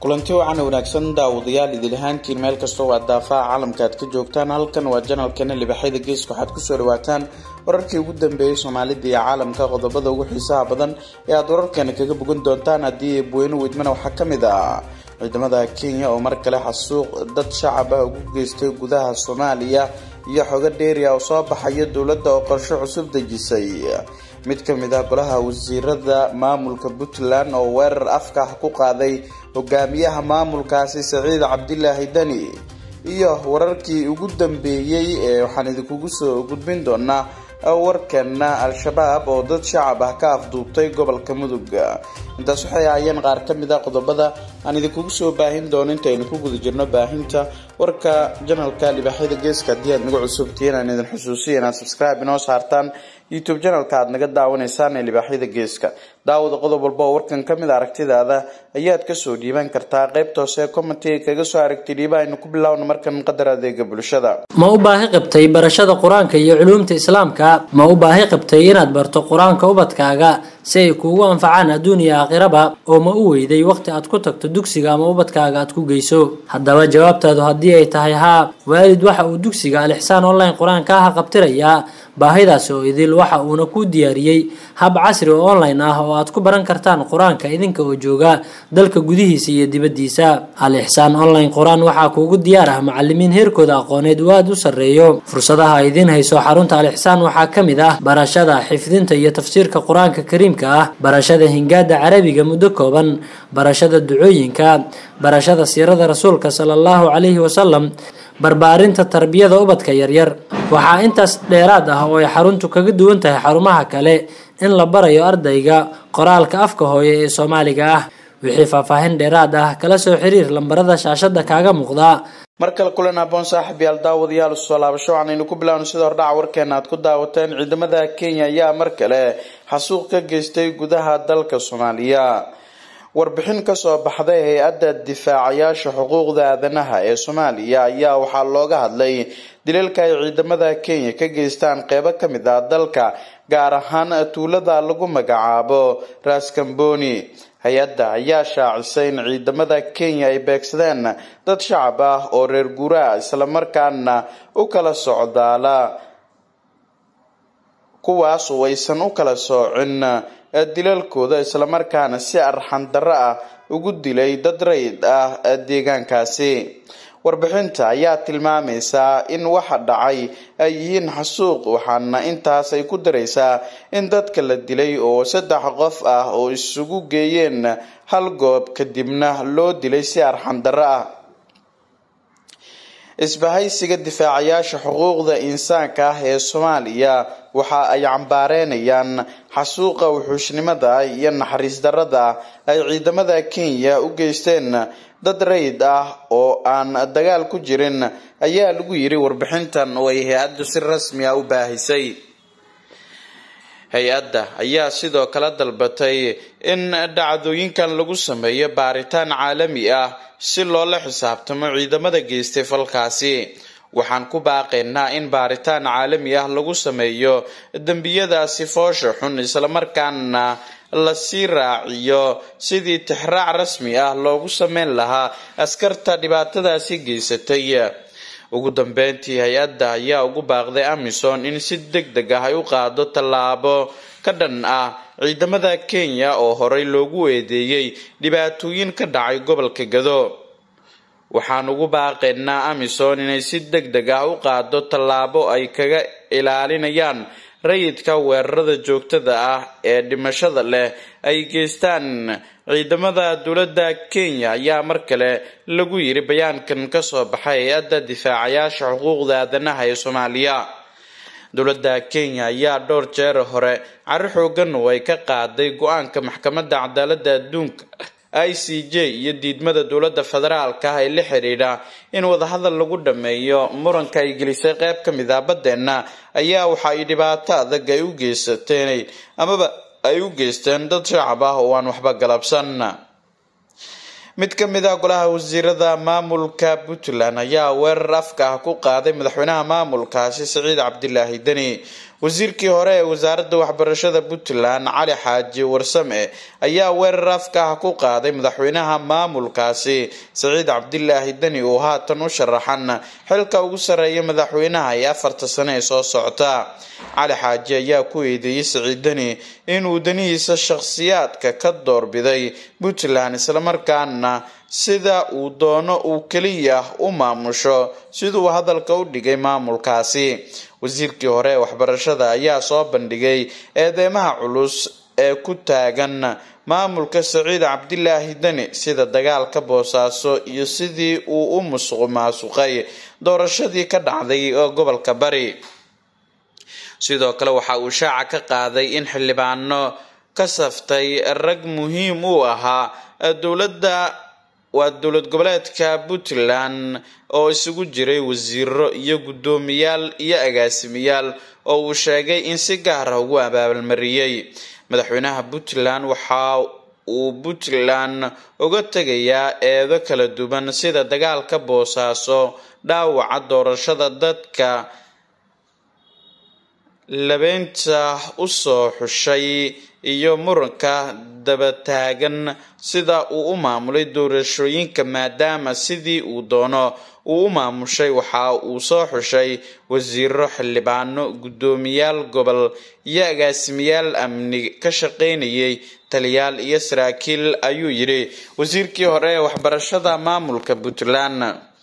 kulanti wacan wanaagsan daawadayaal idil ahaantiin meel kastoo waa daafaha caalamka aad ka joogtaan halkan waa janalkeena libaxyada geeska waxaad kusoo dhawaataan wararkii ugu dambeeyey soomaalida iyo caalamka qodobada ugu xiisaha badan ee aad wararkeena kaga bogan doontaan haddii eebweyne weydmana waxaa ka mid ah ciidamada kenya oo mar kale xasuuq dad shacab ah ugu geystay gudaha soomaaliya iyo xogo dheeriya oo soo baxaya dowladda oo qorsho cusub dejisay mid ka mid ah golaha wasiirada maamulka puntland oo weerar afka ah ku qaaday hogaamiyaha maamulkaasi saciid cabdilaahi dani iyo wararkii ugu dambeeyey ee waxaan idinkugu soo gudbin doonaa warkana al-shabaab oo dad shacab ah ka afduubtay gobolka mudug intaas waxay ahaayeen qaar ka mid a qodobada aan idinkugu soo baahin doono intaynu ku guda jirno baahinta warka janalka libaaxyada geeska haddii aad naga cusubtihiin aan idin xusuusiya inaad subscribe inoo saartaan youtube janalka aad naga daawanaysaan ee libaaxyada geeska daawada qodob walba oo warkan ka mid a aragtidaada ayaad kasoo dhiiban kartaa qaybta hoose ee commentiga kaga soo aragtay dhiiba aynu ku bilowno markan qadar adeega bulshada ma u baahi qabtay barashada qur-aanka iyo culuumta islaamka ma u baahi qabtay inaad barto qur-aanka ubadkaaga si ay kuugu anfacaan adduun iyo aakhiraba oo ma u weyday waqti aad ku tagto dugsiga ama ubadkaaga aad ku geyso haddaba jawaabtaadu haddii ay tahay haa waalid waxa uu dugsiga alixsaan online qur-aanka ah qabtirayaa baahidaasi oo idil waxa uuna kuu diyaariyey hab casri oo online ah oo aad ku baran kartaan qur-aanka idinka oo jooga dalka gudihiisa iyo dibaddiisa al ixsaan online qur-aan waxaa kuugu diyaar ah macalimiin heerkooda aqooneed uu aada u sarreeyo fursadaha idiin hayso xarunta al ixsaan waxaa ka mid ah barashada xifdinta iyo tafsiirka qur-aanka kariimka ah barashada hingaada carabiga muddo kooban barashada ducooyinka barashada siirada rasuulka sala allahu calayhi wasalam barbaarinta tarbiyada ubadka yaryar waxaa intaas dheeraad ah oo ay xaruntu kaga duwan tahay xarumaha kale in la barayo ardayga qoraalka afka hooye ee soomaaliga ah wixii faahfaahin dheeraad ah kala soo xiriir lambarada shaashada kaaga muuqda mar kale kulan aboon saaxib yaal daawadayaal usoo laabasho waxaanaynu ku bilowno sida hordhaca warkeena aad ku daawateen ciidamada kenya ayaa mar kale xasuuq ka geystay gudaha dalka soomaaliya warbixin kasoo baxday hay-adda difaacayaasha xuquuqda aadanaha ee soomaaliya ayaa waxaa looga hadlay dilalka ay ciidamada kenya ka geystaan qeybo ka mid ah dalka gaar ahaan tuulada lagu magacaabo raskamboni hay-adda ayaa shaacisay in ciidamada kenya ay beegsadeen dad shacab ah oo reer guuraa islamarkaana u kala socdaala kuwaas oo aysan u kala soocin dilalkooda islamarkaana si arxan darro ah ugu dilay dad rayid ah deegaankaasi warbixinta ayaa tilmaamaysaa in waxa dhacay ay yihiin xasuuq waxaana intaas ay ku daraysaa in dadka la dilay oo saddex qof ah oo isugu geeyeen hal goob kadibna loo dilay si arxan darro ah isbahaysiga difaacayaasha xuquuqda insaanka ah ee soomaaliya waxa ay cambaareynayaan xasuuqa wuxuushnimada iyo naxariis darada ay ciidamada kenya u geysteen dad rayid ah oo aan dagaal ku jirin ayaa lagu yiri warbixintan oo ay hay-addu si rasmi ah u baahisay hay-adda ayaa sidoo kale dalbatay in dhacdooyinkan lagu sameeyo baaritaan caalami ah si loola xisaabtamo ciidamada geystay falkaasi waxaan ku baaqaynaa in baaritaan caalami ah lagu sameeyo dembiyadaasi foosha xun islamarkaana lasii raaciyo sidii tixraac rasmi ah loogu sameyn lahaa askarta dhibaatadaasi geysatay ugu dambeyntii hay-adda ayaa ugu baaqday amison in si deg deg ah ay u qaado tallaabo ka dhan ah ciidamada kenya oo horey loogu eedeeyey dhibaatooyin ka dhacay gobolka gado waxaan ugu baaqaynaa amison inay si deg deg ah u qaado tallaabo ay kaga ilaalinayaan rayidka weerarada joogtada ah ee dhimashada leh ay geystaan ciidamada dowladda kenya ayaa mar kale lagu yiri bayaankan kasoo baxay hay-adda difaacayaasha xuquuqda aadanaha ee soomaaliya dowladda kenya ayaa dhowr jeer hore cari xoogan oo ay ka qaaday go-aanka maxkamadda cadaaladda adduunka i c j iyo diidmada dowladda federaalka ah ee la xidhiidha in wadahadal lagu dhameeyo muranka ay gelisay qeyb ka mid ah baddeenna ayaa waxa ay dhibaato adag ay u geysateen amaba ay u geysteen dad shacab ah oo aan waxba galabsan mid ka mid ah golaha wasiirada maamulka puntland ayaa weerar afka ah ku qaaday madaxweynaha maamulkaasi saciid cabdilaahi deni wasiirkii hore ee wasaaradda waxbarashada puntland cali xaaji warsame ayaa weerar afka ah ku qaaday madaxweynaha maamulkaasi saciid cabdilaahi deni oo haatan u sharaxan xilka ugu sarreeya madaxweynaha ee afarta sane ee soo socota cali xaaji ayaa ku eedeeyey saciid deni inuu danihiisa shakhsiyaadka ka doorbiday puntland islamarkaana sida uu doono uu keliya u maamusho siduu hadalka u dhigay maamulkaasi wasiirkii hore ee waxbarashada ayaa soo bandhigay eedeymaha culus ee ku taagan maamulka saciid cabdilaahi deni sida dagaalka boosaaso iyo sidii uu u musuq maasuqay doorashadii ka dhacday gobolka bari sidoo kale waxa uu shaaca ka qaaday in xildhibaano ka saftay rag muhiim u ahaa dowladda waa dowlad goboleedka puntland oo isugu jiray wasiiro iyo guddoomiyaal iyo agaasimayaal oo uu sheegay in si gaar ah ugu abaalmariyey madaxweynaha puntland waxa uu puntland uga tegayaa eedo kala duwan sida dagaalka boosaaso dhaawaca doorashada dadka labeynta usoo xushay iyo muranka dabataagan sida uu u maamulay doorashooyinka maadaama sidii uu doono uu u maamushay waxa uu soo xushay wasiiro xildhibaano guddoomiyaal gobol iyo agaasimayaal amni ka shaqeynayay taliyaal iyo saraakiil ayuu yidhi wasiirkii hore ee waxbarashada maamulka puntland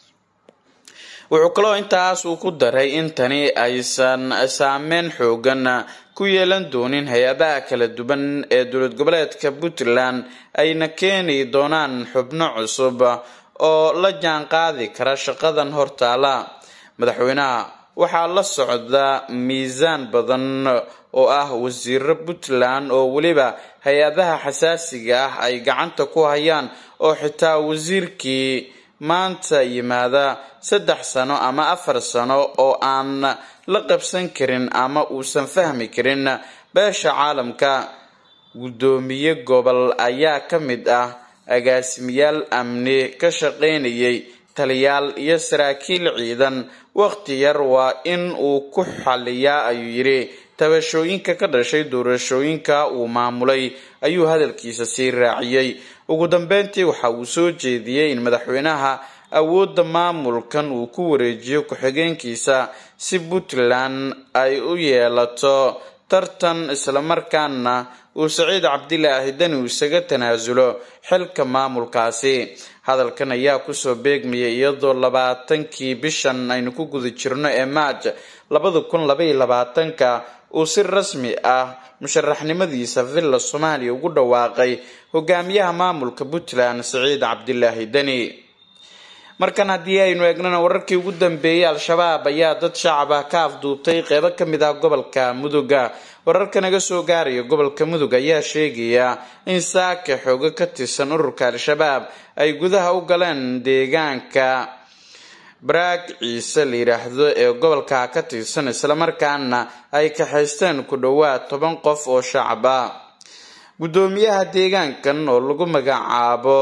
wuxuu kaloo intaas uu ku daray in tani aysan saameyn xoogan ku yeelan doonin hay-adaha kala duwan ee dowlad goboleedka puntland ayna keeni doonaan xubno cusub oo la jaan qaadi kara shaqadan hortaala madaxweynaha waxaa la socda miisaan badan oo ah wasiiro puntland oo weliba hay-adaha xasaasiga ah ay gacanta ku hayaan oo xitaa wasiirkii maanta yimaada saddex sano ama afar sano oo aan la qabsan karin ama uusan fahmi karin beesha caalamka guddoomiye gobol ayaa ka mid ah agaasimayaal amni ka shaqeynayay taliyaal iyo saraakiil ciidan waqti yar waa in uu ku xaliyaa ayuu yidhi tabashooyinka ka dhashay doorashooyinka uu maamulay ayuu hadalkiisa sii raaciyey ugu dambeyntii waxa uu soo jeediyey in madaxweynaha awoodda maamulkan uu ku wareejiyo ku-xigeenkiisa si puntland ay u yeelato tartan islamarkaana uu saciid cabdilaahi deni uu isaga tanaasulo xilka maamulkaasi hadalkan ayaa kusoo beegmayay iyadoo labaatankii bishan aynu ku guda jirno ee maaj labada kun labaiyo labaatanka uu si rasmi ah musharaxnimadiisa villa soomaaliya ugu dhawaaqay hogaamiyaha maamulka puntland saciid cabdilaahi deni markan haddii aynu eegnana wararkii ugu dambeeyay al-shabaab ayaa dad shacab ah ka afduubtay qeybo ka mid ah gobolka muduga wararka naga soo gaaraya gobolka mudug ayaa sheegaya in saaka xoogo ka tirsan ururka al-shabaab ay gudaha u galeen deegaanka baraag ciise la yidhaahdo ee gobolka ka tirsan islamarkaana ay kaxaysteen ku dhowaad toban qof oo shacab ah guddoomiyaha deegaankan oo lagu magacaabo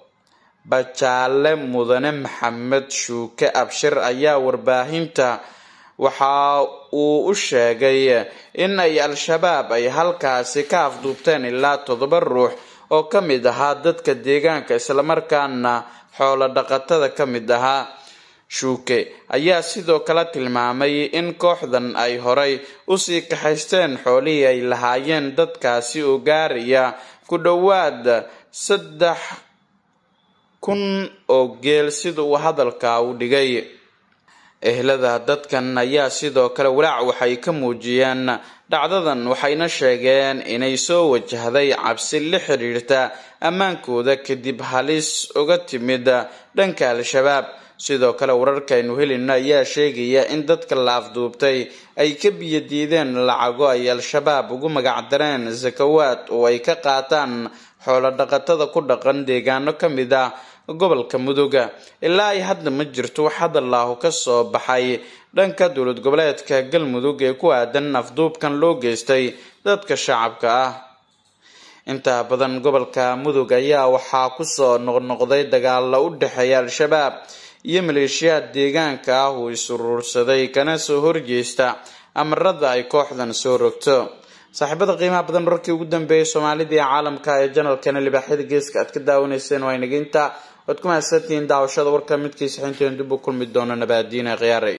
bajaale mudane maxamed shuuke abshir ayaa warbaahinta waxa uu u sheegay in ay al-shabaab ay halkaasi ka afduubteen ilaa toddoba ruux oo ka mid ahaa dadka deegaanka islamarkaana xoolo dhaqatada ka mid ahaa shuuke ayaa sidoo kale tilmaamay in kooxdan ay horay usii kaxaysteen xoolihii ay lahaayeen dadkaasi oo gaaraya ku dhowaad saddex kun oo geel sida uu hadalka u dhigay ehlada dadkan ayaa sidoo kale walaac waxay ka muujiyeen dhacdadan waxayna sheegeen inay soo wajahday cabsi la xiriirta ammaankooda kadib halis uga timid dhanka al-shabaab sidoo kale wararkaynu helina ayaa sheegaya in dadka la afduubtay ay ka biyadiideen lacago ay al-shabaab ugu magacdareen sakawaad oo ay ka qaataan xoolo dhaqatada ku dhaqan deegaano ka mid ah gobolka muduga ilaa ay hadda ma jirto wax hadallaahu ka soo baxay dhanka dowlad goboleedka galmudug ee ku aadan afduubkan loo geystay dadka shacabka ah intaa badan gobolka mudug ayaa waxaa kusoo noqnoqday dagaalo u dhexeeya al-shabaab iyo maleeshiyaad deegaanka ah uu isuruursaday kana soo horjeesta amarada ay kooxdan soo rogto saaxiibada qiimaha badan wararkii ugu dambeeyay soomaalida iyo caalamka ee janalkana libaaxyada geeska aad ka daawanayseen waa inaginta waad ku mahadsantihiin daawashada warka midkiisa xinteen dib u kulmi doono nabaadiina khiyaaray